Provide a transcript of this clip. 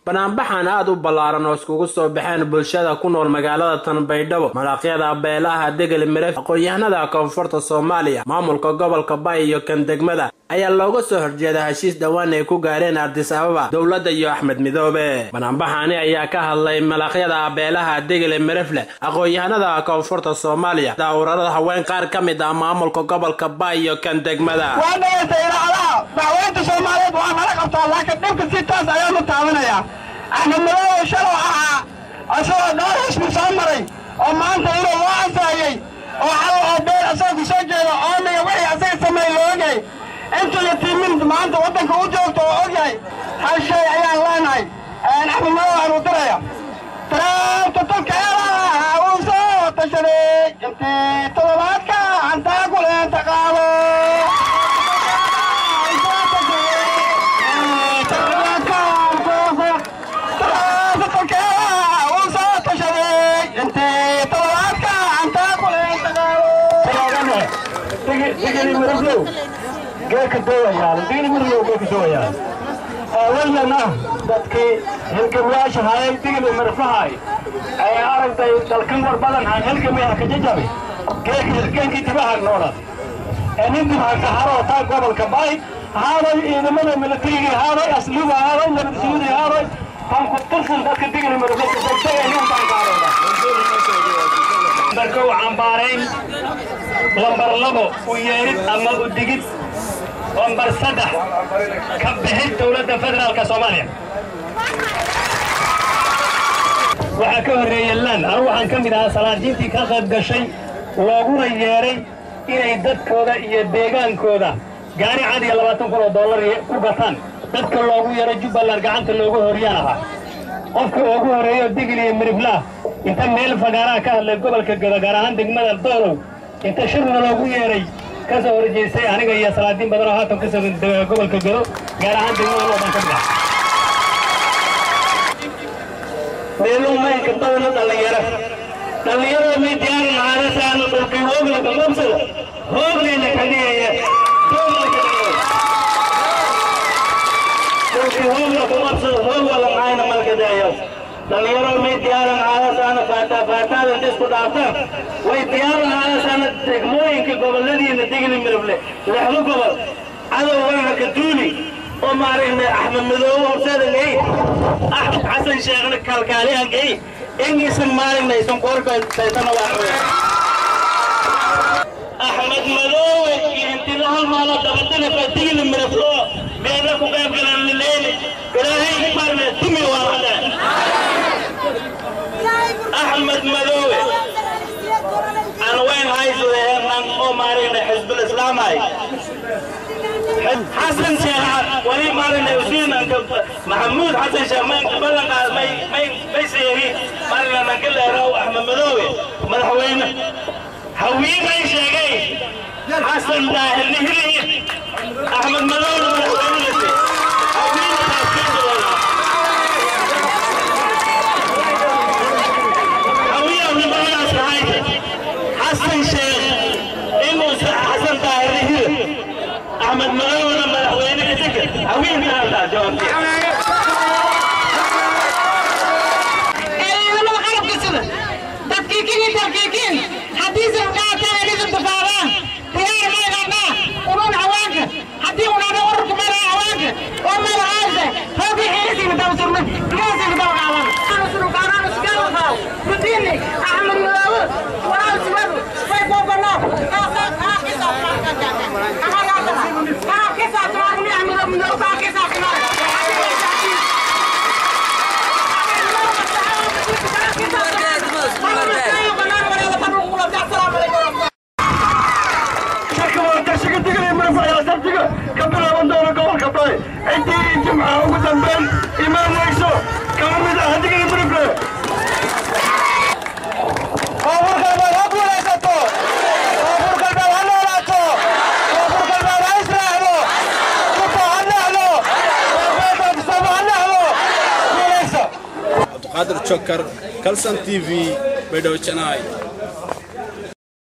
banaanbaxan aad u ballaaran oo iskugu soo baxeen bulshada ku nool magaalada tanbaydhabo malaqyada beelaha degel miref aqoon-yahanada koonfurta soomaaliya maamulka gobolka bay iyo kan degmada ayaa looga soo horjeeda heshiis dhowaan ay ku gaareen ardis ababa dowladda iyo axmed midoobe banaanbaxani ayaa ka hadlay malaqyada beelaha degel mirefle aqoon-yahanada koonfurta soomaaliya daawurarada haween qaar ka mid ah maamulka gobolka bay iyo kan degmada waa dhegaysta idaacadaha dacweynta soomaaliyeed waa nala qabtaa laakiin dhibka si taas ayaanu taabanayaa axmed madoobe shalow ahaa isagoo dhowr xisbi soo maray oo maanta inuu loo ansaayey oo xal oo beel asaga ku soo jeeda oomiga wixii asaga sameey la ogyahay intuu yatiimin maanta waddanka u joogto oo ogyahay hal shay ayaan leenahay axmed madoobe aan u diraya taraabta dadkeeda uu soo tashaday intii toddobaadka hantaa kuleenta qaado geeka doowayaal digni mirlow geeka doowayaal awalana dadkii hilgamyaasha hayay digli mirfahay ay aragtay dalkan war badan aan hilgamiha ka jajabi geeka hilgeenkii dibaha noolan nin dibaha ka haro taa gobolka bay haaday ciidamada milatarigii haaday asluuba haaday nabadsuudi haaday han ku tirsan dadka digli mirfaka degdega nin baan gaarayna marka u cambaarayn lambar labo u yeerid ama u digid lambar saddex ka bixid dowladda federaalka soomaaliya waxaa ka horreeyey lan anu waxaan ka mid ahaa salaadiintii ka qayb gashay looguna yeedhay inay dadkooda iyo deegaankooda gaari cad iyo labaatan kun oo dollar ku gataan dadka loogu yeedhay jubbaland gacanta loogu horyaan ahaa qofka ugu horreeyo digil iyo miriflah inta meel fagaaraha ka hadlay gobolka gado gaar ahaan degmada doolow inta shirna loogu yeedhay ka soo horjeestay aniga iyo salaadiin badan oo haatan ku sugan gobolka gado gaar ahaan degmada loodan ka mid ah meeluu maynka badana dhallinyaro dhallinyarada may diyaarin caadasaana dhulkii hoogla kamabsada hooglayna ka dhigaya dhulkii hoogla kamabsada hoog wala maayna malka dayayo dhallinyaro may diyaaran caadasaana faataa faataada inta isku dhaaftaan way diyaaran caadasaana degmooyinka goboladiina digli mirable lexdo gobol cadow waana ka duuli oo maaragna axmed madoobe horseeda gay axmed xasan sheekhna kalkaalihan gay ingiisan maaragna isan korkaytana waa axmed madoobe iyo intila hal maalo dabatana fatigli miraflo meena ku qayb galan lileeni ilaahay marne tumi waa hada axmed madoobe aan wayn haysudehenan oo maaragna xisbul islaamay حسن شيخ ولي مارنا وسين انك محمود حسن شيخ ما بلغ ما ما ما يسيري مارنا نقول له راو احمد مدوي مدحوينه حوي ما يشيغي حسن داهر نهري احمد مدوي مدحوينه حوي حسن شيخ إنه حسن داهر نهري أحمد مغاونا مدحوينك سكر هوين من هذا جواب أحمد ملاوي وأنا سمعت فيك وقنا intii jimcaha ugu dambeyn imaanayso kama mid ah hadigii burifle koonfurgalbeed ha guulaysato koonfurgalbeed ha noolaato koonfurgalbeed ha israacdo kuto ha nacdo koonfurgalbeed ha nacdo guulaysa cabdiqaadir jokar kalsan t v baydhabo janaay